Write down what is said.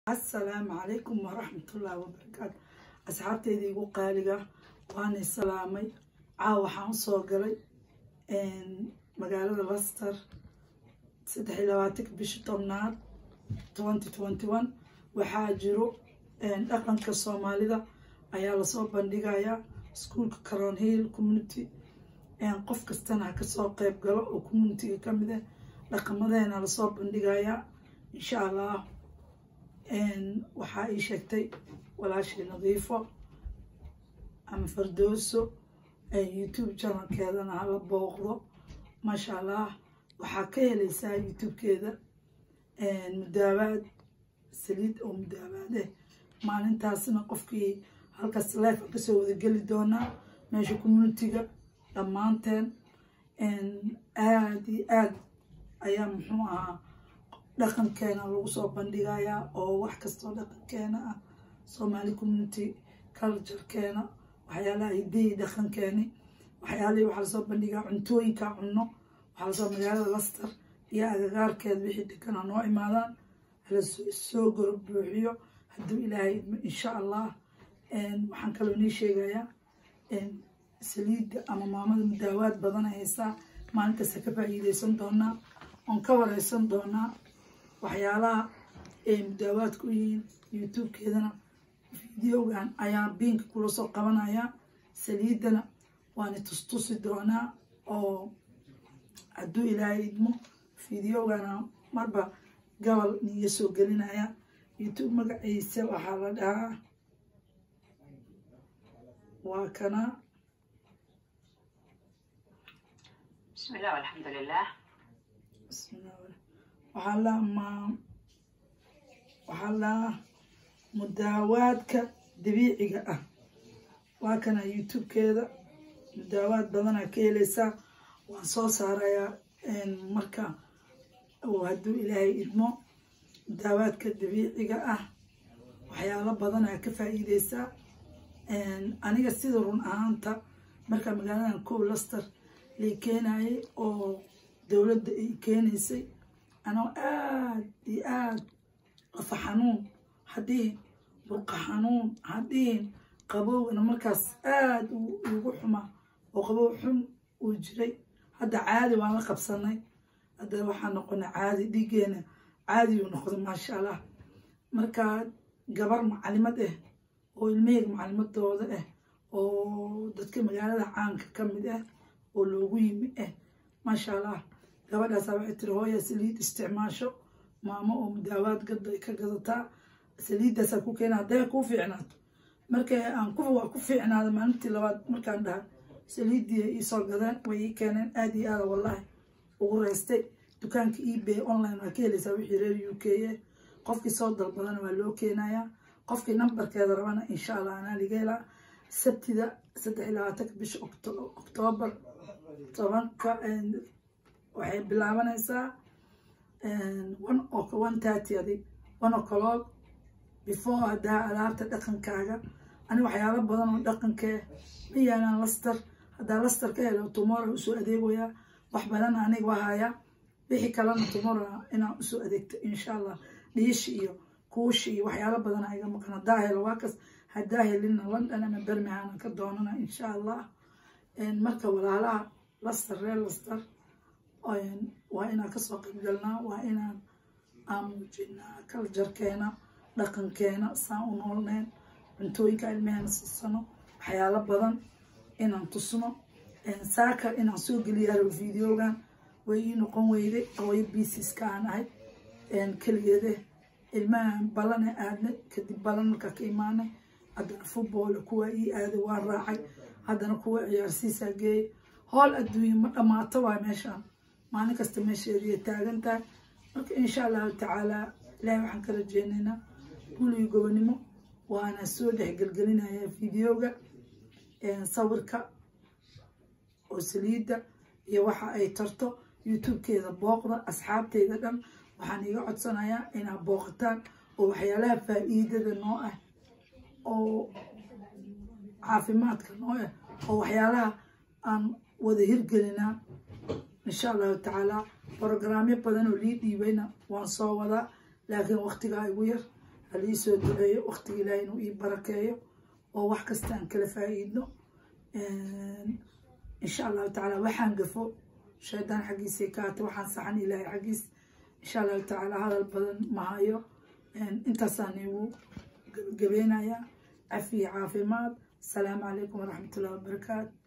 assalaamu calaykum waraxmatullaahi wabarakaatu asxaabteyda igu qaaliga waanay salaamay caawa waxaan usoo galay magaalada laster saddex iyo labaatanka bisha tobnaad twenty twenty one waxaa jiro dhaqanka soomaalida ayaa lasoo bandhigayaa iskuolka caron hill community qof kastana ha kasoo qeyb galo oo communitiga kamid ah dhaqamadeena lasoo bandhigayaa insha allah waxaa ii sheegtay walaashii nadiifo ama fardooso youtube janalkeedana hala booqdo maasha allah waxaa ka helaysaa youtubekeeda mudaabaad saliid oo mudaabaad eh maalintaasna qofkii halkaas life kasoo wadageli doonaa meesha communitiga dhammaanteen aada iyo aad ayaa muxuu ahaa dhaqankeena lagu soo bandhigayaa oo wax kastoo dhaqankeena ah somaali community culturekeena waxyaalaha hidayi dhaqankeeni waxyaalihii waxaa lasoo bandhigaa cuntooyinka cunno waxaa lasoo magaalada laster iyo agagaarkeeda wixii dekana noo imaadaan halasoo goro buuxiyo hadduu ilaahay insha allah waxaan kaloo nii sheegayaa saliidda ama maamada mudaawaad badan haysaa maalintaasa ka faa'iideysan doonaa oon ka wareysan doonaa waxyaalaha ay mudaawaadku yihiin youtubekeedana videogan ayaa biinka kula soo qabanayaa saliiddana waana tustusi doonaa oo hadduu ilaahay idmo videogana marba gobol niga soo gelinaya youtube magaciisa waxaa la dhahaa waa kana بسم الله والحمد لله waxaa la ma waxaa la mudaawaadka dabiiciga ah waa kana youtubekeeda mudaawaad badanaa ka heleysaa waan soo saarayaa marka hadduu ilaahay idmo mudaawaadka dabiiciga ah waxyaalo badanaa ka faa'iideysaa aniga sida run ahaanta markaa magaaladan kow laster lay keenayay oo dowladda ay keenaysay anoo aada iyo aada lafa xanuun hadhihin burqa xanuun hadhihin qabowgana markaas aada ugu xumaa oo qabow xun uu jiray hadda caadi waan la qabsanay hadda waxaa noqonay caadi dhiiggeena caadiuu noqday maasha allah markaa gabar macalimad ah oo ilmaheyga macalimadooda ah oo dadka magaalada caanka ka mid ah oo loogu yimi ah maasha allah gabadhaasa waxay tiri hooya saliid isticmaasho maamo oo mudaawaad gada ka gadataa saliiddaasaa ku keena hadday kuu fiicnaato markay aan ku waa ku fiicnaada maalintii labaad markaan dhaha saliiddii iisoo gadeen way ii keeneen aada iyo aada wallahi ugu reystay dukaanka ebay online waa ka helaysaa wixii reer u k a qofkii soo dalbadana waa loo keenayaa qofkii nambarkeeda rabana insha allah anaa liga helaa sabtida saddex iyo labaatanka bisha oktoobar tobanka waxay bilaabanaysaa one thirty adi one o'clock before haddaa alaabta dhaqankaaga ani waxyaalo badan oo dhaqankee ma yaalaan laster haddaa laster ka helo tomorrow usoo adeegoyaa wax badan aniga wahayaa wixii kalena tomorrow inaan usoo adeegto insha allah dhiishi iyo kuushi iyo waxyaalo badan iga maqan haddaa helo waa kas haddaa helina london ama bermihana ka doonana insha allah marka walaalaha laster reer laster waa inaan kasoo qaybgalnaa waa inaan aan muujinaa kaljarkeena dhaqankeena saan u noolneen cuntooyinka ilmeheena siisano waxyaalo badan inaan tusno saaka inaan soo geliyaaro videogan way ii noqon weyday hooyo biisiska aan ahay keligeede ilmahan ballana aadnay kadib ballan markaa ka imaanay haddana football kuwa ii aaday waa raacay haddana kuwa ciyaarsiisaa geeyay howl adduunya ma dhammaato waa meeshaan maalin kasta meesheediiya taagan tahay marka insha allahu tacaalaa ilaahay waxaan ka rajeynaynaa guligii gobonimo waana soo dhexgelgelinayaa videoga sawirka oo saliidda iyo waxa ay tarto youtubekeeda booqda asxaabteyda dhan waxaan iga codsanayaa inaad booqataan oo waxyaalaha faa'iidada noo ah oo caafimaadka noo ah oo waxyaalaha aan wada hirgelinaa insha allahu tacaalaa brogaraamyo badan oo lii dhiibayna waan soo wadaa laakiin waktigaa igu yar halii soo duceeyo waqtiga ilaahay inuu ii barakeeyo oo wax kasta aan kala faa'iidno insha allahu tacaala waxaan gafo shaydaan xaggiisay ka hata waxaan saxan ilaahay xaggiis insha allahu tacaala hadal badan mahayo intaasaan igu gabagabeynayaa cafiya caafimaad asalaamu calaykum waraxmatullahi wabarakaatu